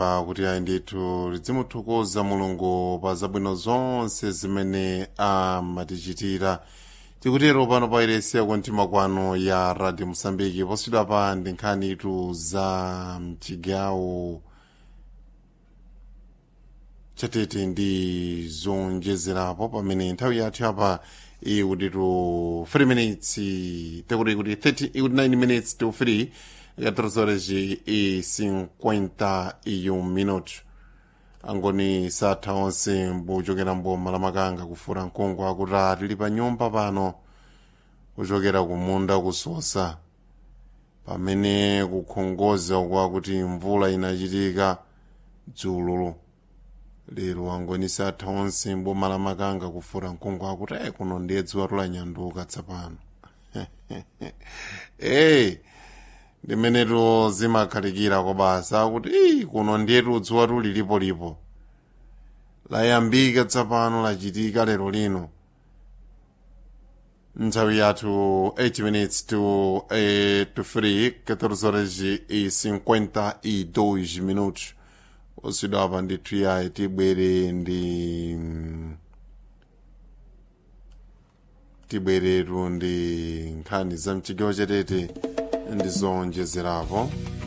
kuti ayi ndithu lidzimuthokoza mulungu pa zabwino zonse zimene amatichitira tikutero pano pa iresi yakumtima kwanu ya radio mosambiki poswidwa pa ndi nkhanitu za mchigawo chatete ndi zonjezerapo pamene nthawi yathu apa ikutitu 3 minutes tekuti kuti 30 ikuti 9 minutes to 3 14 horas e 51 minutos angoni satha onse mbuchokera mboma la makanga kufura mkongo akuti tili pa nyumba pano kuchokera kumunda kusosa pamene kukhongoza kwakuti mvula inachitika dzululu lero angoni satha onse mboma la makanga kufura mkongo akuti ayi kuno ndiye dzuwa tulanyanduka tsapano hey ndimenetu zimakhalikira kwa basa kuti ii kuno ndiyetu dzuwa tulilipo lipo layambika tsapano lachitika lero lino nthawi yathu 8 minutes to, eh, to 3 14 horas e 52 minutos oswidwa apa ndithu yayi tibwere ndi tibweretu ndi nkhani za mchigawo chatete ndizonjezerapo